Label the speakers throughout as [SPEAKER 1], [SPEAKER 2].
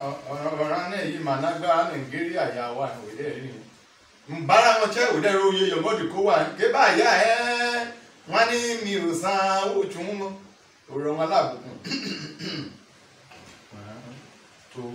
[SPEAKER 1] ọ̀ràn náà yìí mà nágbára nàìjíríà yà wà òde rí ni mbara wọn tẹ òde rí oyè yọmọdé kó wà ké báyà ẹ wọn ní mi ò san owó tún mọ òrò wọn lábùkún tó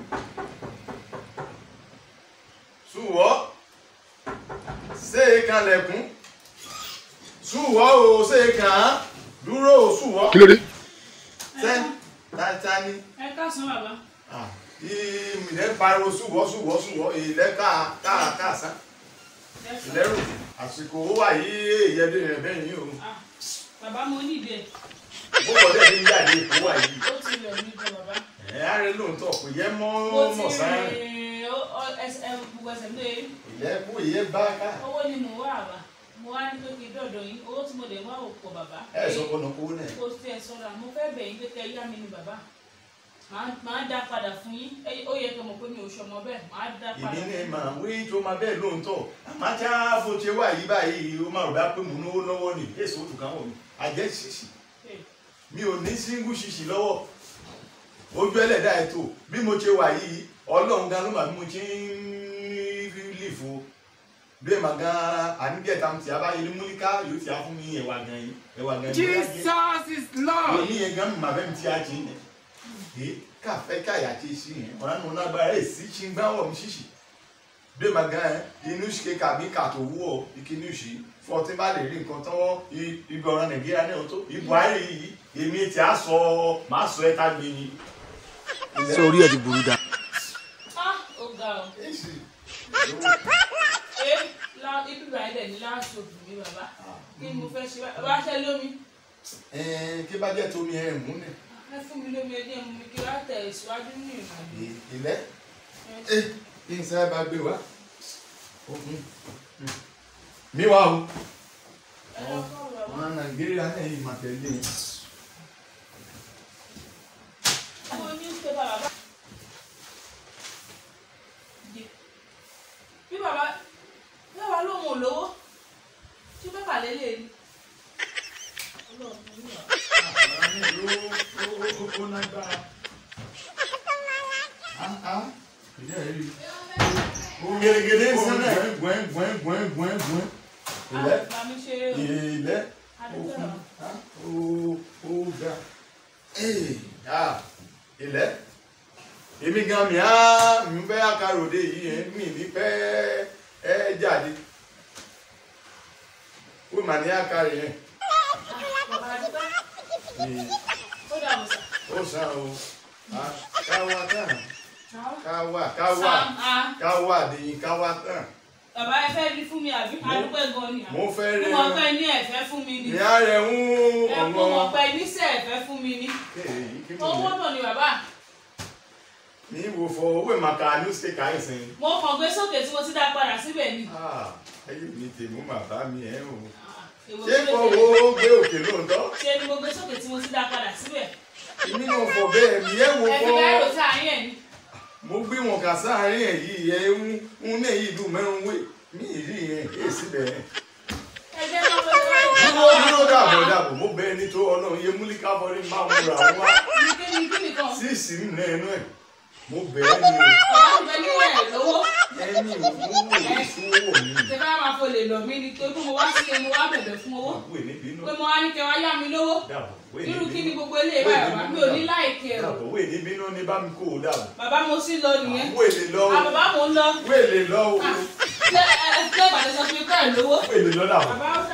[SPEAKER 1] sùwọ́ ṣé kalẹ̀kùn sùwọ́ o ṣé kàn án dúró o sùwọ́
[SPEAKER 2] kí ló dé.
[SPEAKER 1] ṣé tata ni
[SPEAKER 3] ẹ káàsán bàbá
[SPEAKER 1] ilẹ̀ pariwo súwọ́ súwọ́ súwọ́ ilẹ̀ káàkásá ìlẹ́rù àsìkò ó wà yí ìyẹ́dẹ́ rẹ̀ bẹ́ẹ̀ ni o
[SPEAKER 3] Ah, bàbá mo ní ìdẹ
[SPEAKER 1] bó wọlé ní jáde ìkó wà yìí
[SPEAKER 3] ó ti rẹ̀ mí gan bàbá
[SPEAKER 1] ẹ̀ á rẹ lóòótọ́ kò yẹ mọ́
[SPEAKER 3] mo
[SPEAKER 1] mọ̀
[SPEAKER 3] ti
[SPEAKER 1] sáré
[SPEAKER 3] rìn ó- ó- ẹsẹ̀ gbogbo ẹsẹ̀ mi lè
[SPEAKER 1] ìyẹ́ kú ìyẹ́ bá ká
[SPEAKER 3] owó ni mo wá àbá mo wá ní pé kí dọ̀dọ̀ yín owó tí mo lè wá ò pọ̀ bàbá
[SPEAKER 1] ẹ̀ sọ kọ́nà kó náà
[SPEAKER 3] kò sí ẹ sọ́ra mo fẹ́ bẹ̀ yín pé kẹ́ yá mi ni bàbá Màá- màá dá padà fún yín Ẹ- ó yẹ kí mo pé mi ò ṣọmọ bẹ́ẹ̀ màá dá padà
[SPEAKER 1] ìbí
[SPEAKER 3] fún
[SPEAKER 1] ní
[SPEAKER 3] yín.
[SPEAKER 1] mà wí tó máa bẹ́ẹ̀ lóòótọ́ àmájá bó ṣe wà yí báyìí ó máa rò bá pé mò ń náwó lọ́wọ́ ni èso òtún kan wọ̀ mí àjẹ́ ṣíṣì
[SPEAKER 3] Hey,
[SPEAKER 1] mi ò ní síngú ṣíṣì lọ́wọ́ ojú ẹlẹ́dà ètò bí mo ṣe wà yìí ọlọ́run gan ló mà bí mo ṣe ń lè fo bí ẹ̀ mà gan àníjẹ̀ta ti abáyé ní múlíká yóò ti á fún mi ẹ̀wà gan yìí ẹ̀wà gan yìí
[SPEAKER 2] Jesus is Lord.
[SPEAKER 1] òní yẹn gan mà bẹ́ẹ̀ mi ti á jí yẹn ẹ̀ káfẹ́ káyà ti ṣí yẹn ọ̀rá nù lágbára ẹ̀ sí ṣí ń gbá wọ̀ mi ṣíṣì bí ẹ̀ mà gan inú ṣe kàbí kàtó wú ọ ìkíní ṣì fún ọtí bá lè rí nǹkan tán ibi ọ̀rọ̀ nàìjíríà náà tó ibò ayé yìí èmi ti á sọ màá sọ ẹ́ tá gbé ni.
[SPEAKER 2] ṣé orí ẹ ti burú dá.
[SPEAKER 3] ah ó ga ọ
[SPEAKER 1] Èsì.
[SPEAKER 3] ẹ lá ibi bàá dẹ̀ ní láàṣọ òbí mi bàbá kí ni mo fẹ́ ṣe bá- bàbá ṣe lómi
[SPEAKER 1] Ẹ̀ẹ́n, kí bá jẹ́ tómi ẹ̀ mú nẹ̀.
[SPEAKER 3] ẹ fún mi lómi ẹdí ẹ mú mi kí wá tẹ̀ síwájú ní ìrìnàjò
[SPEAKER 1] ilẹ̀
[SPEAKER 3] ẹ
[SPEAKER 1] ẹ kí n sáré bá gbé wá. Òkun. mi wá o
[SPEAKER 3] ẹ lọ kọ́ bàbá.
[SPEAKER 1] ọ̀nà nàìjíríà náà yìí máa tẹ̀lé e.
[SPEAKER 3] mo ní ṣe bàbá bí bàbá bí bàbá lóun ò lówó tí bàbá lélẹ̀ ni. Ọlọ́run mo ní bàbá.
[SPEAKER 1] àwọn mi ló ó ó ó lágbára. Ah, ah, ìyá ẹ̀ rí i. Ó gẹ́gẹ́dẹ́ sẹ́nẹ̀ gbọ́n gbọ́n gbọ́n gbọ́n gbọ́n. ilẹ̀
[SPEAKER 3] Ah, màmí ṣe
[SPEAKER 1] ilẹ̀
[SPEAKER 3] adúgbò
[SPEAKER 1] òkun
[SPEAKER 3] náà.
[SPEAKER 1] ah, ó ó ga. Ee, ah, ilẹ̀ èmi gan mi á mi fẹ́ àkàròdé yìí ẹ̀ mi ní fẹ́ ẹ jáde ó mà ní àkàrè yẹn
[SPEAKER 3] Bàbá adúgbò
[SPEAKER 1] Ee,
[SPEAKER 3] ó dà mọ̀ sá.
[SPEAKER 1] ó sàn o Ah, káwá tán
[SPEAKER 3] Àwọn-
[SPEAKER 1] káwá káwá
[SPEAKER 3] Sam, ah,
[SPEAKER 1] káwá dèyìn káwá tán
[SPEAKER 3] bàbá ẹ fẹ́ rí fún mi àbí adúgbò gan ni.
[SPEAKER 1] mo fẹ́ rẹ
[SPEAKER 3] mo mọ̀ pé ní ẹ̀fẹ́ fún mi ni.
[SPEAKER 1] ìyá rẹ̀ ń
[SPEAKER 3] ẹ kú mọ̀
[SPEAKER 1] ọ̀nà
[SPEAKER 3] pé níṣẹ́ ẹ̀fẹ́ fún mi ni.
[SPEAKER 1] Ee, kí mo
[SPEAKER 3] owó
[SPEAKER 1] lè-
[SPEAKER 3] náà ni bàbá.
[SPEAKER 1] ní ìwò fọ owó ìmàkà newspaper yìí sìn.
[SPEAKER 3] mo kàn gbé sókè tí mo ti dá padà síbẹ̀ ni.
[SPEAKER 1] Ah, ayé mi tèmú bàbá mi ẹ̀ o.
[SPEAKER 3] Ah, èwo
[SPEAKER 1] ṣé
[SPEAKER 3] ló
[SPEAKER 1] kò
[SPEAKER 3] dé?
[SPEAKER 1] wo gbé òkè lóòótọ́?
[SPEAKER 3] ṣe ni mo gbé sókè tí mo ti dá padà síbẹ̀.
[SPEAKER 1] èmi náà fọ bẹ́ẹ̀ mi ẹ̀ wò
[SPEAKER 3] ẹ fi
[SPEAKER 1] fọ.
[SPEAKER 3] bẹ́ẹ̀ rò sáàárín ẹ̀ ni.
[SPEAKER 1] mo gbé wọn kà sáàárín ẹ̀ yìí ẹ̀ ń ń ní èyí ìlú mẹ́rin wé mi ì rí yẹn èyí síbẹ̀ yẹn.
[SPEAKER 3] ẹ jẹ́ kí wọ́n fẹ́
[SPEAKER 1] dúró dúró dàbọ̀ dàbọ̀ mo bẹ́ẹ̀ ní tó ọlọ́run yẹ múlíkà bọ́lí máa ń múra wá
[SPEAKER 3] ní kí ni kí nìkan.
[SPEAKER 1] sí ìsìn náà ẹnu ẹ̀ mo bẹ́ẹ̀ ni o
[SPEAKER 3] bàbá mi fẹ́ ní ẹ̀ lówó.
[SPEAKER 1] ẹni òwúwo ìṣòwò mi.
[SPEAKER 3] ṣe bá máa fò lè lọ mí ni tó bí mo wá sí mo wá bẹ̀bẹ̀ fún owó.
[SPEAKER 1] àbúrò níbi inú
[SPEAKER 3] pé mo wá ní kẹ́ wá yá mi lówó.
[SPEAKER 1] dàbọ̀ wé
[SPEAKER 3] irú
[SPEAKER 1] níbi
[SPEAKER 3] kí ni
[SPEAKER 1] inú
[SPEAKER 3] gbogbo ilé ìbá bàbá mi ò ní láìkí ẹ̀ o.
[SPEAKER 1] dàbọ̀ wé níbi inú ní bá mi kó o dàbọ̀.
[SPEAKER 3] bàbá mo sì lọ nìyẹn.
[SPEAKER 1] wéèlè lọ
[SPEAKER 3] à
[SPEAKER 1] o
[SPEAKER 3] bàbá mo ń lọ.
[SPEAKER 1] wéèlè lọ o
[SPEAKER 3] Ah, ṣé ẹ ẹ ṣé ìbàdàn sọ fún mi pé ẹ̀ lówó.
[SPEAKER 1] wéèlè lọ dàbọ̀.
[SPEAKER 3] bàbá